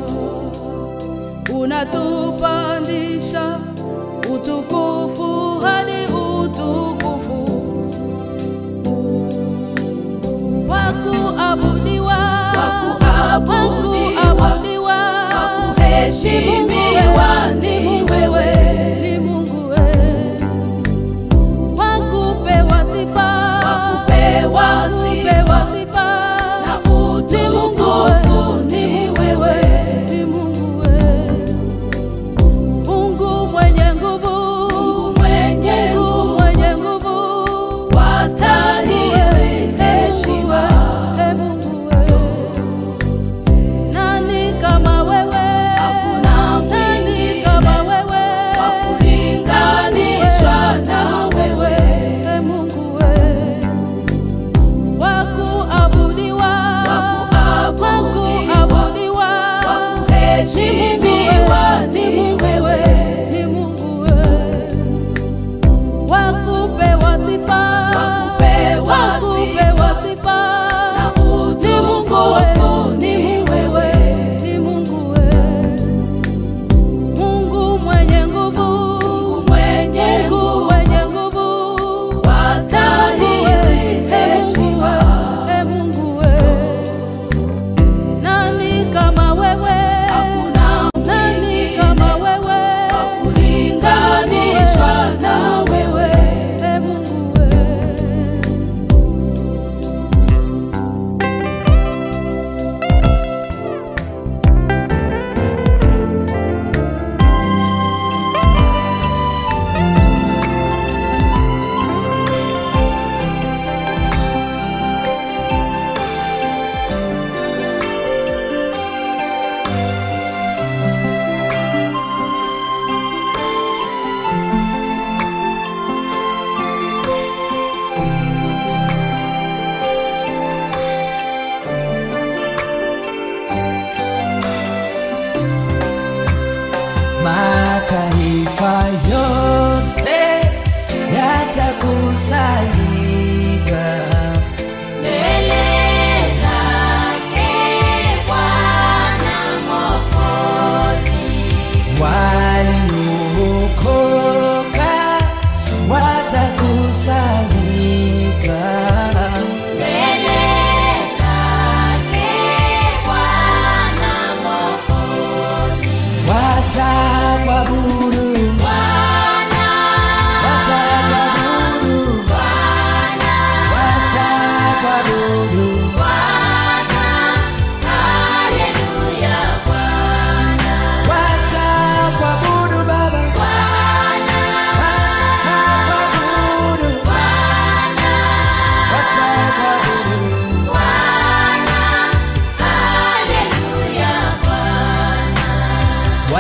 unatupandisha utukufu hadi utukufu wakuabudiwa wakuabudiwa wakuheshimiwa ni wewe ni Mungu wewe wakupewa sifa wakupewa sifa na utukufu ni wewe ni Mungu wewe Mungu mwenye nguvu Mungu mwenye nguvu mwenye nguvu wastahili heshima e Mungu wewe nani kama wewe hakuna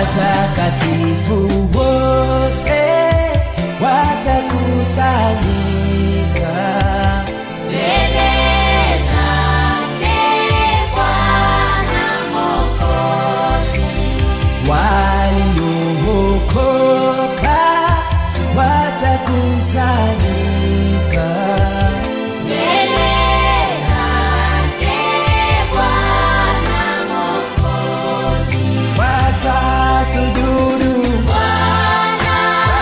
watakatifu wote watakusanyika mbele zake Bwana Mwokozi. waliookoka watakusanyika Mbele zake Bwana Mwokozi. watasujudu Bwana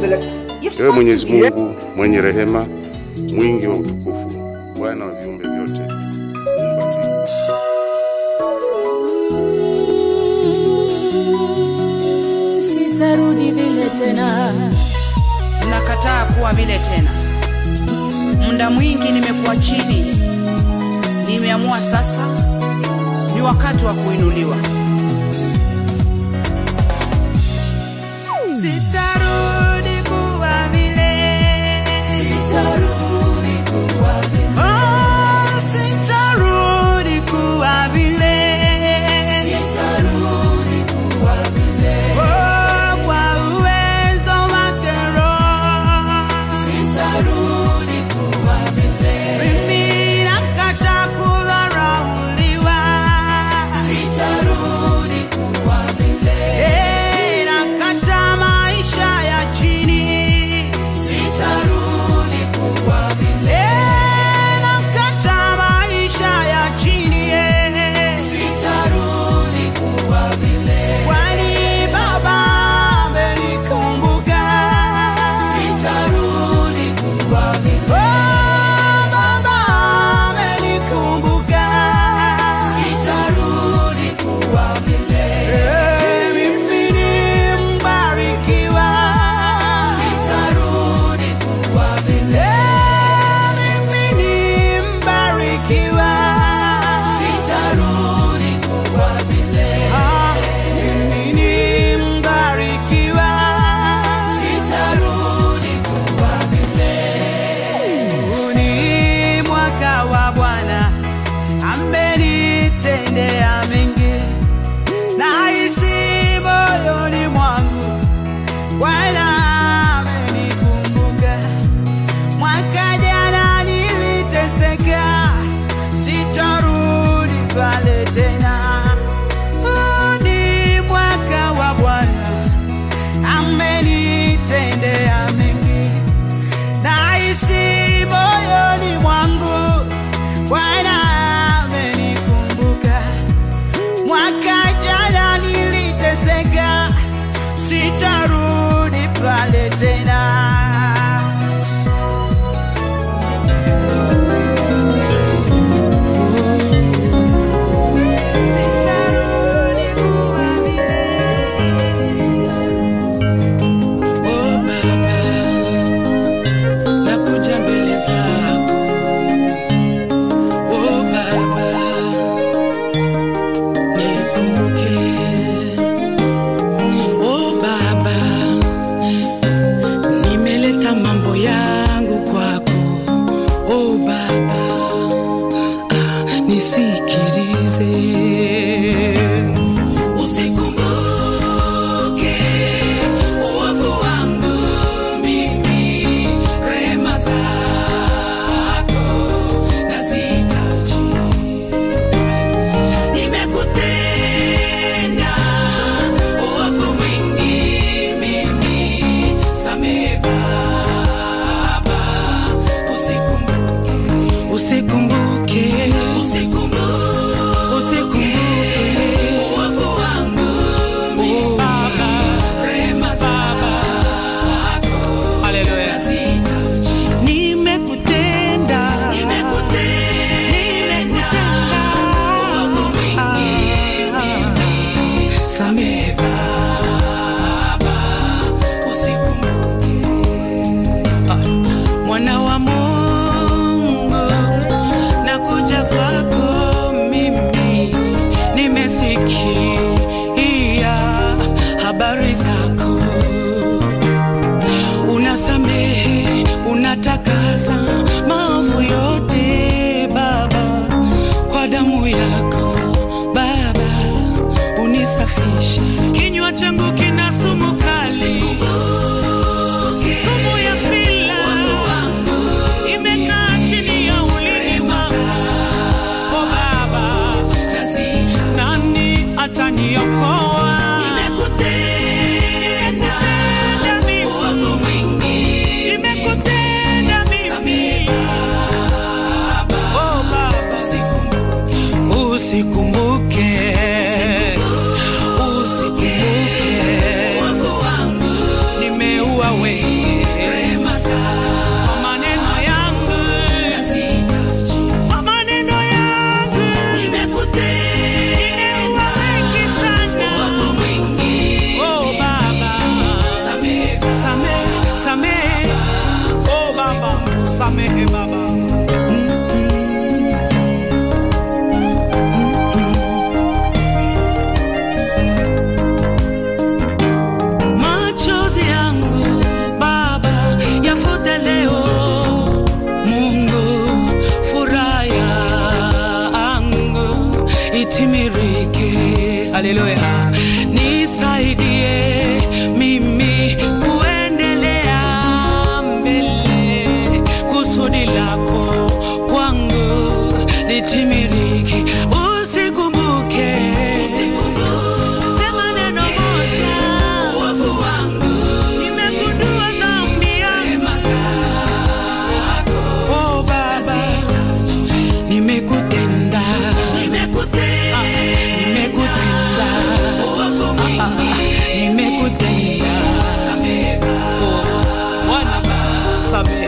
Ewe Mwenyezi Mungu mwenye rehema, mwingi wa utukufu, Bwana wa viumbe vyote, muumba mbingu sitarudi vile tena nakataa kuwa vile tena. Muda mwingi nimekuwa chini, nimeamua sasa ni wakati wa kuinuliwa. Sitarudi kuwa vile, sitarudi kuwa vile, oh, sitarudi kuwa vile, sitarudi kuwa vile, oh, kwa uwezo wake Roho, sitarudi kuwa vile, mimi nakataa kudharauliwa, sitarudi kuwa vile, eh, nakataa maisha ya chini, sitarudi kuwa vile, eh, nakataa maisha ya chini, eh, sitarudi kuwa vile, kwani Baba amenikumbuka, sitarudi kuwa vile, oh, Baba amenikumbuka, sitarudi kuwa vile, eh, mimi ni mbarikiwa, sitarudi kuwa vile, eh, mimi ni mbarikiwa, sitarudi kuwa vile, ah, mimi ni mbarikiwa, sitarudi kuwa vile. Huu ni mwaka wa Bwana amenitendea mengi, nahisi moyoni mwangu Bwana amenikumbuka. Mwaka jana niliteseka, sitarudi pale tena. Huu ni mwaka wa Bwana amenitendea mengi, nahisi moyoni mwangu Bwana amenikumbuka. Mwaka jana niliteseka, sitarudi pale tena. Sitarudi kuwa vile, Oh Baba, nakuja mbele zako. Oh Baba, nikumbuke. Oh Baba, nimeleta mambo yangu kwako. Oh Baba, ah, nisikilize. Usikumbuke uovu wangu mimi, rehema zako nazihitaji. Nimekutenda uovu mwingi mimi, samehe Baba, usikumbuke, usikumbuke, usikumbuke uovu wangu mimi, rehema zako nazihitaji. Nimekutenda, nimekutenda uovu mwingi mimi, samehe Baba, usikumbuke. Ah, Mwana wa Mungu, nakuja kwako mimi, nimesikia habari zako unasamehe, unatakasa maovu yote Baba, kwa damu yako Baba, unisafishe. Kinywa changu kina sumu kali, sumu ya fila imekaa chini ya ulimi wangu. O Baba, nani ataniokoa? Nimekutenda mimi, nimekutenda mimi. Oh Baba, usikumbuke, usikumbuke nimeua wengi litimirike. Haleluya, nisaidie mimi kuendelea mbele, kusudi lako kwangu litimirike. Usikumbuke, sema neno moja, uovu wangu nimegundua dhambi yangu. Oh Baba, nimekutenda, nimekutenda, nimekutenda, Ah, ah, nimekutenda. Oh, Bwana, samehe.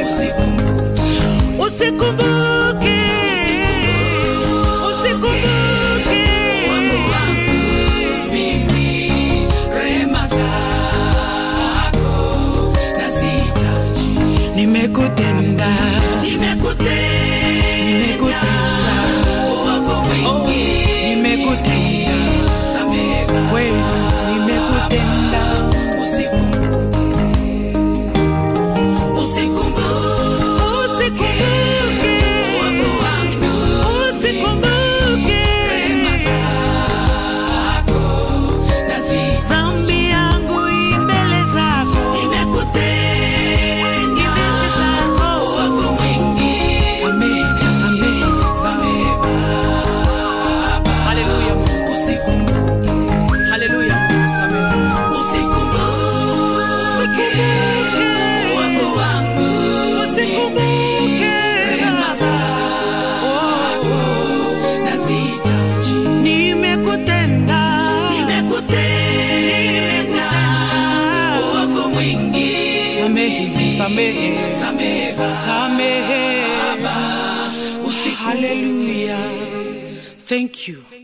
Usikumbuke, usikumbuke mimi rehema zako nazihitaji. Nimekutenda, nimekutenda, nimekutenda uovu mwingi, nimekutenda kweli, nimekutenda Usikumbuke uovu wangu, usikumbuke dhambi yangu imbele zako, imekutenda mbele zako uovu mwingi, samehe, samehe, samehe Baba. Haleluya, usikumbuke, haleluya, samehe, usikumbuke uovu wangu, usikumbuke rehema zako, nazihitaji. Nimekutenda, nimekutenda uovu mwingi, samehe, samehe, samehe, samehe Baba, haleluya. Thank you.